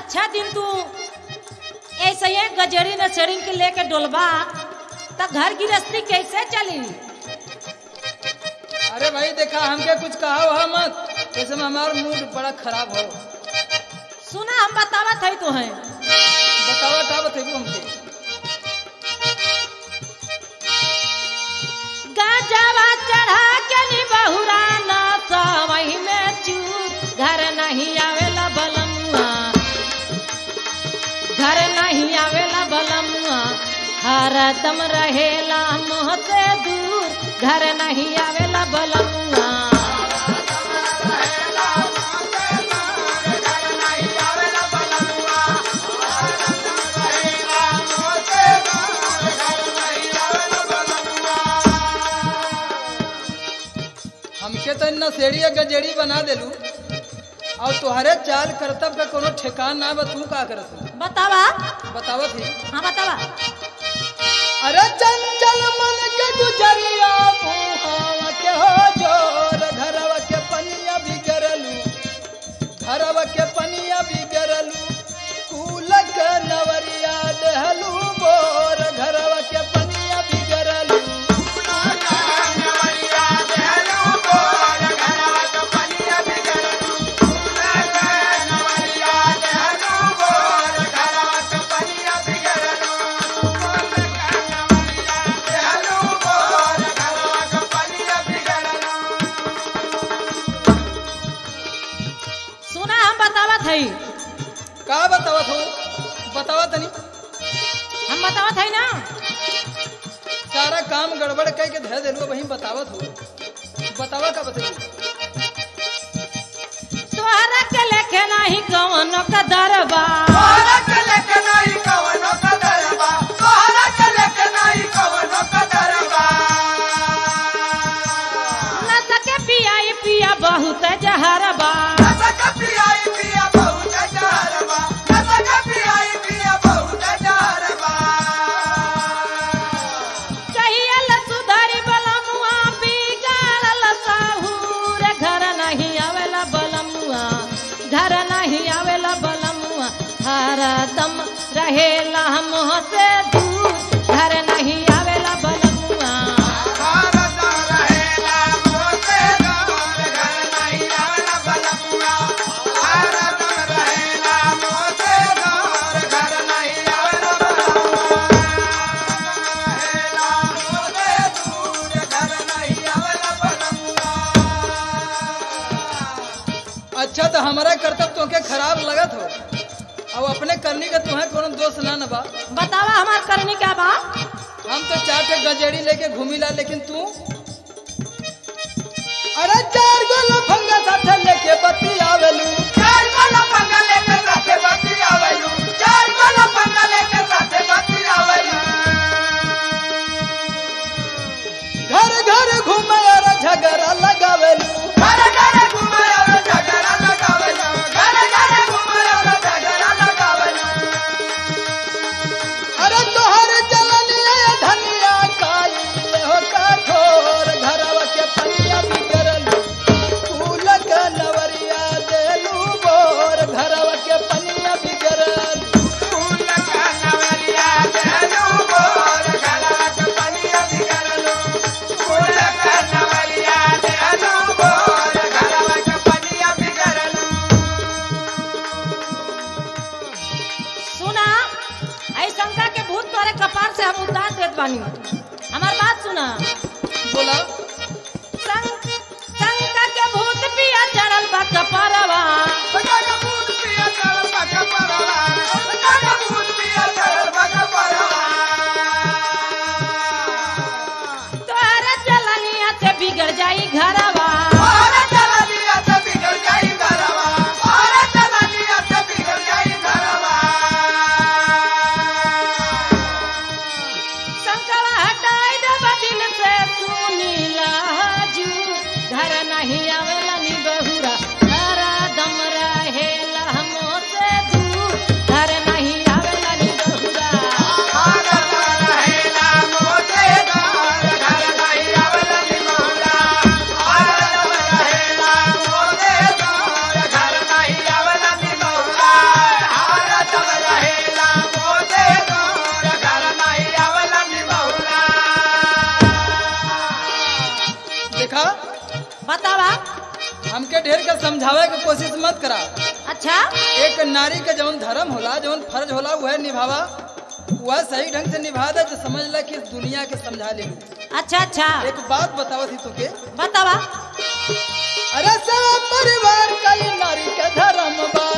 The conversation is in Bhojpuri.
अच्छा दिन तू ऐसे ही गजरी न चढ़ी के लेके डोलबा त घर गृहस्थी कैसे चली अरे भाई देखा हमके कुछ कहा हुआ मत ऐसे में हमारा मूड बड़ा खराब हो सुना हम बतावत है तो है बतावा का बतेबू हमके गाजवा चढ़ा के नी बहुरा ना सवही में चूर घर नहीं आवेला बलमुआ घर नहीं आवेला बलमुआ हरदम रहेला मोह से दूर घर नहीं आवेला बलमुआ हमके तो इतना सेड़ी गजेड़ी बना देलू और तुहरे चाल करतब का कोनो ठेकान ना बा तू का करत हो? बतावा बतावत ही हाँ बतावा अरे चंचल मन के गुजरिया मुहावा के हो जोर घरवा के पनिया बिगरलू घरवा के पनिया बिगरलू कूल के नवरिया देहलू बोर घरवा के पनिया बिगरलू सुना हम बतावत है का बतावत हो बतावा तनी हम बतावत है ना सारा काम गड़बड़ कह के धर देलू वही बतावत हो बतावा का बतेलू तोहरा के लेखे नहीं कौन का दरबा न सके पियाई पिया बहुत जहरबा कहिया ल सुधारी बलमुआ बिगाड़ल साहूर घर नहीं आवेला बलमुआ घर नहीं आवेला बलमुआ हरदम रहेला मोह से दूर घर नहीं आवेला बलमुआ अच्छा तो हमारा कर्तव्य तोके खराब लगत हो अब अपने करनी का तुम्हें कोनो दोष ना न बा बतावा हमार करनी क्या बा हम तो चार ठे गजेड़ी लेके घूमी ला लेकिन तू अरे चार गो लफंगा साथे लेके बत्ती आवेलू घर घर घूमे और झगड़ा लगावेलू अरे तोहर जलनिया धनिया काई हो कठोर घरवा के पनिया बिगड़लू फूल के नवरिया देलू बोर घरवा के पनिया बिगड़लू सुना आई शंका के भूत तोरे कपार से हम उतार देत बानी हमार बात सुना बोला शं- शंका के भूत पिया चढ़ल बा कपारवा तोहरा जलनिया से बिगड़ जाई घरवा शंकवा हटाई दे बदिल से सुनीला हजू घर नहीं आवेला नी बहुरा हरा दम रहे के ढेर कर समझावे के कोशिश मत करा अच्छा एक नारी के जौन धर्म होला जौन फर्ज होला वह निभावा वह सही ढंग से निभा दे तो समझ ले कि इस दुनिया के समझा ले अच्छा अच्छा एक बात बताओ थी तुके बतावा अरे सब परिवार का ये नारी के धर्म बा